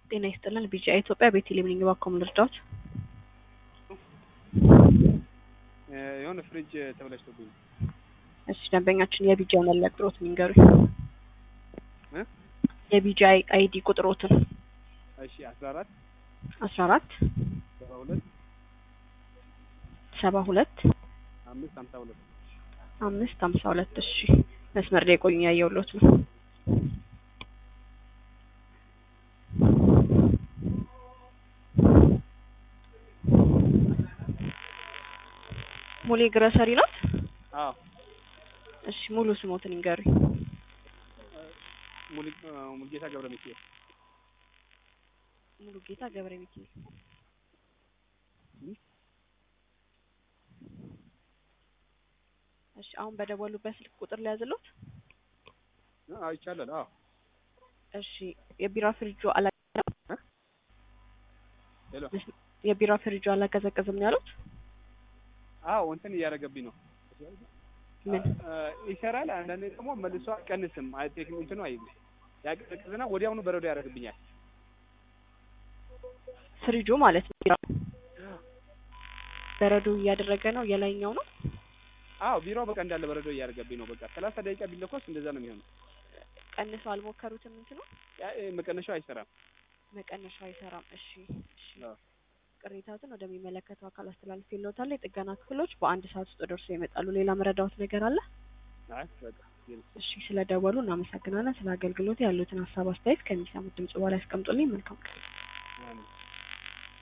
ጤና ይስጥልን ቢጂአይ ኢትዮጵያ ቤቴሌም ነኝ። እባክዎ ምን ልርዳዎት? የሆነ ፍሪጅ ተበላሽቶብኝ እሺ ደንበኛችን የቢጂአይ መለያ ቁጥሮትን ይንገሩኝ። እ የቢጂአይ አይዲ ቁጥሮትን እሺ አስራ አራት አስራ አራት ሰባ ሁለት ሰባ ሁለት አምስት ሀምሳ ሁለት አምስት ሀምሳ ሁለት እሺ መስመር ላይ ቆዩኝ ያየሁሎት ነው። ሙሌ ግረሰሪ ናት? አዎ እሺ ሙሉ ስሞትን ይንገሩኝ። ሙሉ- ሙሉጌታ ገብረ ሚካኤል ሙሉ ጌታ ገብረ ሚካኤል እሺ አሁን በደወሉበት ስልክ ቁጥር ሊያዝሎት? አዎ ይቻላል አዎ እሺ የቢራ ፍሪጆ አላ ሄሎ የቢራ ፍሪጆ አላቀዘቀዝም ነው ያሉት? አዎ እንትን እያደረገብኝ ነው ምን እ ይሰራል አንዳንዴ ደግሞ መልሶ አይቀንስም አይ ቴክኒክ እንትኑ አይ ያቀዘቅዝና ወዲያውኑ በረዶ ያደርግብኛል ፍሪጆ ማለት ነው። ቢራ በረዶ እያደረገ ነው የላይኛው ነው። አዎ ቢሮው በቃ እንዳለ በረዶ እያደረገብኝ ነው በቃ ሰላሳ ደቂቃ ቢለኮስ እንደዛ ነው የሚሆነው ቀንሶ አልሞከሩትም እንትኑ ያ እ መቀነሻው አይሰራም መቀነሻው አይሰራም። እሺ እሺ አዎ ቅሬታትን ወደሚመለከተው አካል አስተላልፌልዎታለሁ። የጥገና ክፍሎች በአንድ ሰዓት ውስጥ ደርሰው ይመጣሉ። ሌላ መረዳዎት ነገር አለ? አይ በቃ ይሄን እሺ ስለደወሉ እናመሰግናለን። ስለ አገልግሎት ያሉትን ሀሳብ አስተያየት ከሚሰሙት ድምጽ በኋላ ያስቀምጡልኝ። መልካም ቀን። ያንን